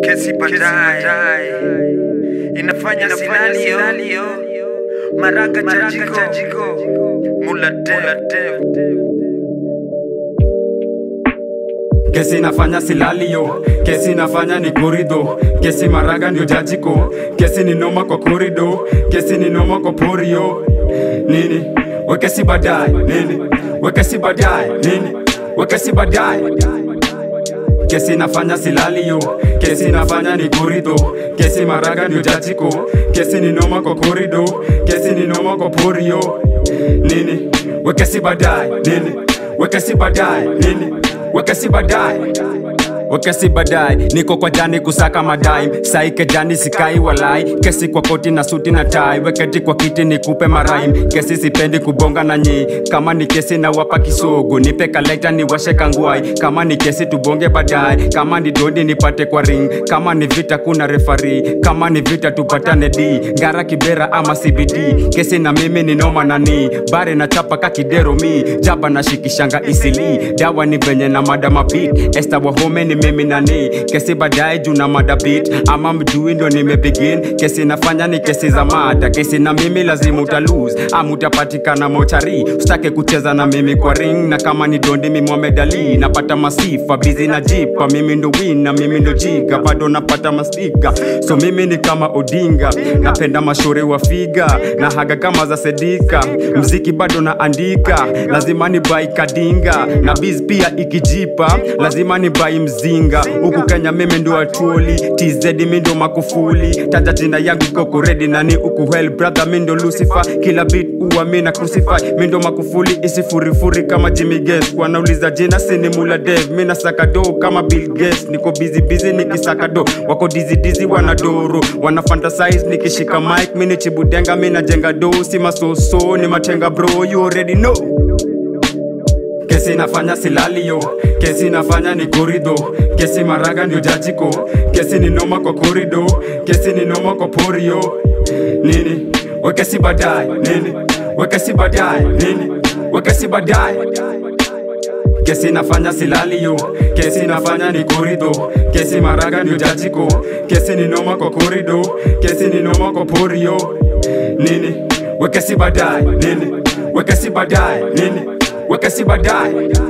kesi baadaye inafanya sinalio maraga chajiko mula dev kesi nafanya silalio kesi nafanya ni korido kesi maraga ndio jajiko kesi ni noma kwa korido kesi ni noma kwa porio nini wekesi baadaye nini wekesi baadaye nini wekesi baadaye kesi nafanya silalio kesi nafanya ni korido kesi maraga ndio jajiko kesi ni noma kwa korido kesi ni noma kwa porio nini wekesi baadaye nini wekesi baadaye nini wekesi baadaye wekesi baadaye niko kwa jani kusaka madai saike jani sikai walai kesi kwa koti na suti na tai weketi kwa kiti nikupe maraim kesi sipendi kubonga na nyi kama ni kesi na wapa kisogo nipe kalekta ni washe kangwai kama ni kesi tubonge baadaye kama ni dondi nipate kwa ring kama ni vita kuna refari kama ni vita tupatane d ngara kibera ama cbd kesi na mimi ni noma nani bare na chapa kakidero mi jaba na shikishanga isili dawa ni venye na madama beat esta wahome ni mimi nani kesi baadaye juu na mada beat ama mjui ndo nimebegin kesi nafanya ni kesi za mada kesi na mimi lazima utalose ama utapatikana mochari usitake kucheza na mimi kwa ring na kama ni dondi mi Mohamed Ali napata masifa bizi na jipa mimi ndo win na mimi ndo jiga bado napata mastika so mimi ni kama Odinga napenda mashauri wa figa na haga kama za Sedika mziki bado naandika lazima ni bai kadinga na biz pia ikijipa lazima ni bai mzinga huku Kenya mimi ndo atuoli TZ mi ndo makufuli taja jina yangu koko ready nani huku hell brother mi ndo Lucifer kila beat uwa mi na crucify mi ndo makufuli isifurifuri kama Jimmy Gates wanauliza jina sini mula dev mi nasaka do kama Bill Gates niko busy busy nikisaka do wako dizi dizi wanadoro wana fantasize nikishika mic mi ni chibudenga mi najenga do si masoso ni matenga bro you already know kesi nafanya silalio kesi nafanya ni korido kesi maraga ndio jajiko kesi ni noma kwa korido kesi ni noma kwa porio nini wekesi baadaye nini wekesi baadaye nini wekesi baadaye kesi nafanya silalio kesi nafanya ni korido kesi maraga ndio jajiko kesi ni noma kwa korido kesi ni noma kwa porio nini wekesi baadaye nini wekesi baadaye nini wekesi baadaye